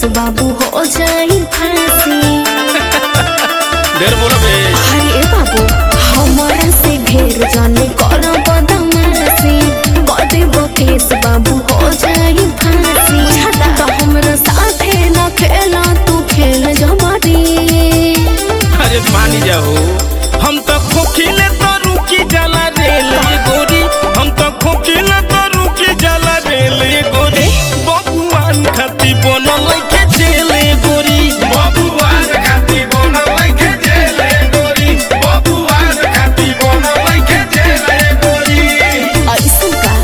केस बाबू हो जाई फांसी ढेर बोलो बे अरे बाबू हमारा से ढेर जाने कर बदमाशी कदेब केस बाबू हो जाई फांसी तो हमरा साथे न खेला तू खेल जमारी अरे मान जाओ हम तो खोखिले तो रुकी जाला रेल ये गोरी हम तो खोखिले तो रुकी जाला रेल ये गोरी बबुआन खाती बनल के जेल ये गोरी बबुआन खाती बनल के जेल ये गोरी बबुआन खाती बनल के जेल ये गोरी ऐसन का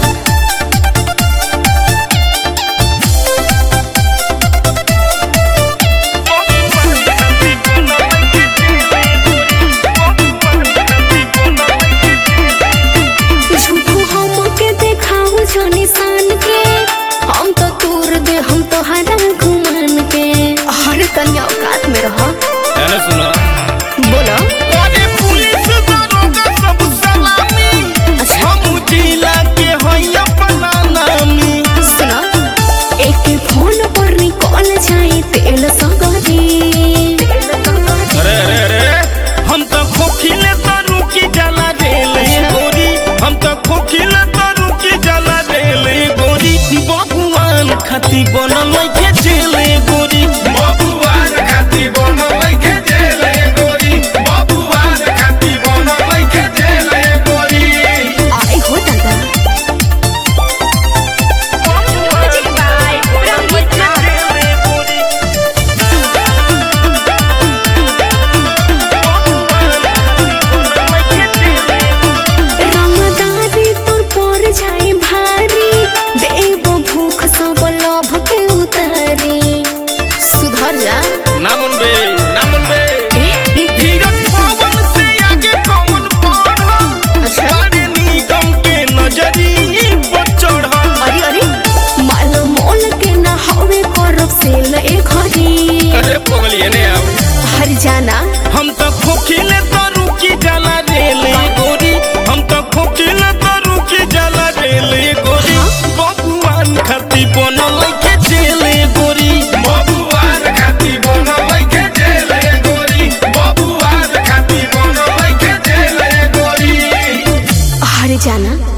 झूठू हमके देखाऊ जो निशान के हम तो तूर दे हम तो हरा घुमान के हर कन्या औकात में रहो है सुना बोलो अरे पुलिस दरोगा सब सलामी अच्छा। हम जिला के हई अपना नामी सुनो एक फोन पर निकल जाए तेल सगरी अरे अरे अरे हम तो खोखिले तो रुकी जाला रेल ये गोरी हम तो खोखिले तो रुकी जाला रेल ये गोरी बबुआन खाती बनल के जेल ये गोरी बबुआन खाती बनल के जेल ये गोरी बबुआन खाती बनल के जेल ये गोरी आई हो दादा रमदारी तोर पर जाए भारी देव भूख सब लोभ के उतारी सुधर जा ना मुनबे ना मुनबे ए, धीरज पवन से आगे कौन बढ़ल अच्छा। बड़े निगम के नजरी पर चढ़ल अरे अरे माल मोल के ना हवे करब से ले घरी अरे पगलिए ने आओ हर जाना हम तो खोखिले तो रुकी जाला रेल ये गोरी हम तो खोखिले तो रुकी जाला रेल ये गोरी बबुआन खाती बनल के जेल ये गोरी बबुआन खाती बनल के जेल ये गोरी बबुआन खाती बनल के जेल ये गोरी हर जाना